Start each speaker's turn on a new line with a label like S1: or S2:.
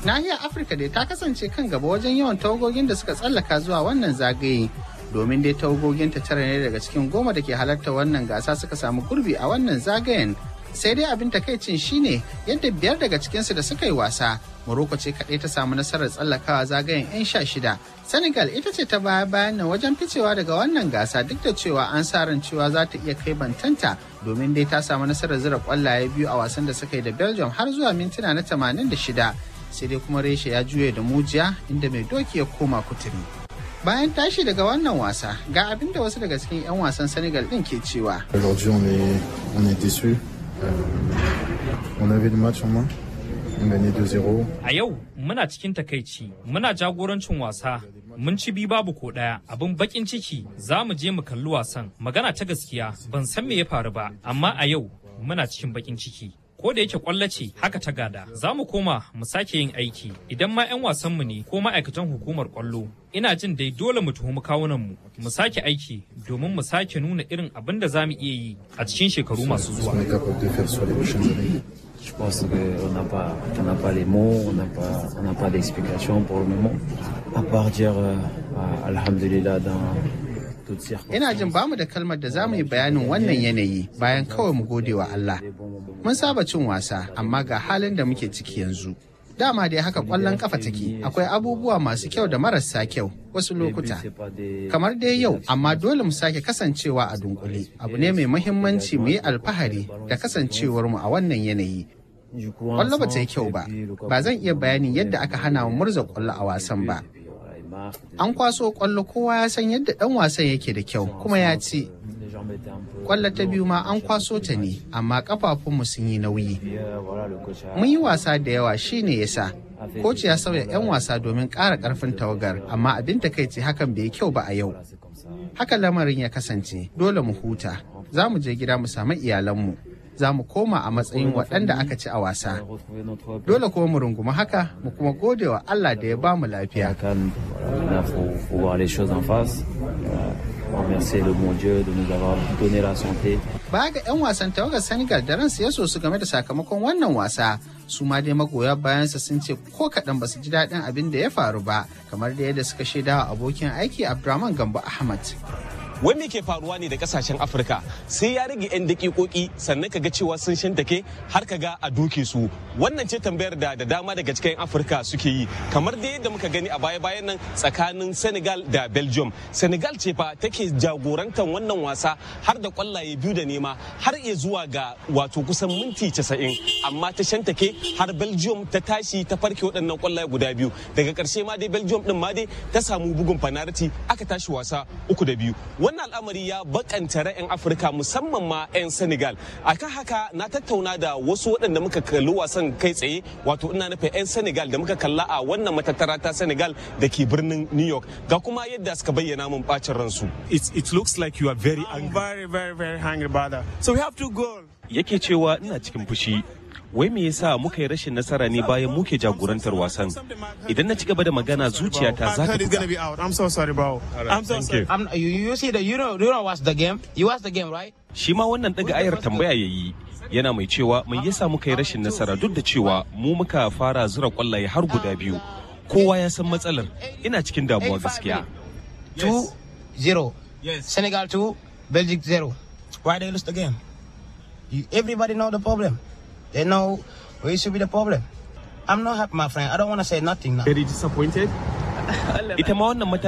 S1: Nahiyar Afirka dai ta kasance kan gaba wajen yawan tawagogin da suka tsallaka zuwa wannan zagaye. Domin dai tawagogin ta tara ne daga cikin goma da ke halarta wannan gasa suka samu gurbi a wannan zagayen. Sai dai abin takaicin shine yadda biyar daga cikinsu da suka yi wasa. Morocco ce kaɗai ta samu nasarar tsallakawa zagayen 'yan sha shida. Senegal ita ce ta baya bayan nan wajen ficewa daga wannan gasa duk da cewa an sa ran cewa za ta iya kai bantanta domin dai ta samu nasarar zira kwallaye biyu a wasan da suka yi da Belgium har zuwa mintuna na 86 sai dai kuma reshe ya juye da mujiya inda mai doki ya koma kuturi. Bayan tashi daga wannan wasa ga abin da wasu daga cikin 'yan wasan Senegal ɗin ke cewa.
S2: Aujourd'hui on est, on est déçus. Euh, on avait le match en main. On gagnait 2-0.
S3: A yau muna cikin takaici, muna jagorancin wasa, mun ci bi babu ko ɗaya, abin bakin ciki za mu je mu kalli wasan. Magana ta gaskiya ban san me ya faru ba, amma a yau muna cikin bakin ciki. Ko da yake kwallo ce haka ta gada, za mu koma mu sake yin aiki idan ma 'yan wasanmu ne ko ma'aikatan hukumar kwallo. Ina jin dai dole mu tuhumi kawunanmu, mu sake aiki domin mu sake nuna irin abin da za mu iya yi a cikin shekaru masu zuwa.
S2: On est capable de faire sur les prochaines années.
S4: Je pense qu'on n'a pas, on n'a pas les mots, on n'a pas, on n'a pas d'explication pour le moment. À part dire, euh, ah, Alhamdulillah, dans toutes circonstances.
S1: Ina jin bamu da kalmar da za mu yi bayanin wannan yanayi bayan kawai mu gode wa Allah. Mun saba cin wasa amma ga halin da muke ciki yanzu. Dama dai haka kwallon kafa take akwai abubuwa masu kyau da marasa kyau wasu lokuta. Kamar dai yau amma dole mu sake kasancewa a dunkule. Abu ne mai muhimmanci mu yi alfahari da kasancewar mu a wannan yanayi. Kwallo ba ta yi kyau ba, ba zan iya bayanin yadda aka hana mu murza kwallo a wasan ba. An kwaso kwallo kowa ya san yadda ɗan wasan yake da kyau kuma ya ci. Kwallo ta biyu ma an kwaso ta ne, amma kafafunmu sun yi nauyi. Mun yi wasa da yawa shine yasa. Koci ya sauya 'yan wasa domin ƙara ƙarfin tawagar, amma abin takaici hakan bai yi kyau ba a yau. Haka lamarin ya kasance, dole mu huta, za mu je gida mu samu iyalanmu. Za mu koma a matsayin waɗanda aka ci a wasa. Dole kuma mu rungumi haka, mu kuma gode wa Allah da ya ba mu lafiya.
S4: Cannes, voilà, là, faut, faut voir les choses en face. Euh, remercier le bon Dieu de nous avoir donné la santé.
S1: Baya ga 'yan wasan tawagar Senegal da ransu ya so su game da sakamakon wannan wasa, su ma dai magoya bayansa sun ce ko kaɗan ba su ji daɗin abin da ya faru ba, kamar da yadda suka shaida wa abokin aiki Abdurrahman Gambo Ahmad.
S5: wai me ke faruwa ne da kasashen afirka sai ya rage 'yan dakikoki sannan kaga cewa sun shantake har kaga a doke su wannan ce tambayar da da dama daga cikin afirka suke yi kamar da yadda muka gani a baya bayan nan tsakanin senegal da belgium senegal ce fa take jagorantar wannan wasa har da kwallaye biyu da nema har iya zuwa ga wato kusan minti 90 amma ta shantake har belgium ta tashi ta farke waɗannan kwallaye guda biyu daga ƙarshe ma dai belgium din ma dai ta samu bugun fanariti aka tashi wasa uku da biyu wannan al'amari ya bakanta ra'ayin afirka musamman ma 'yan senegal akan haka na tattauna da wasu waɗanda muka kalli wasan kai tsaye wato ina nufin 'yan senegal da muka kalla a wannan matattara ta senegal da ke birnin new york ga kuma yadda suka bayyana mun bacin ransu
S6: it, it looks like you are very angry. very, very, very angry about that. So we have to go.
S7: yake cewa ina cikin fushi wai me yasa muka yi rashin nasara ne bayan muke jagorantar wasan idan na ci gaba da magana zuciyata za ta
S6: It's gonna
S7: buga
S6: be out. I'm so sorry, bro. I'm so sorry.
S8: I'm, you, you see the you know you know watch the game. You watch the game, right?
S7: shi ma wannan daga ayar tambaya ya yi yana mai cewa mai yasa muka yi rashin nasara duk da cewa mu muka fara zura kwallaye har guda biyu kowa ya san matsalar ina cikin damuwa gaskiya
S8: Two zero. Yes. Senegal two, Belgium zero. Why they lose the game? You, everybody know the problem. They know where should be the problem. I'm not happy, my friend. I don't want to say nothing now.
S6: Very disappointed.
S7: ita ma wannan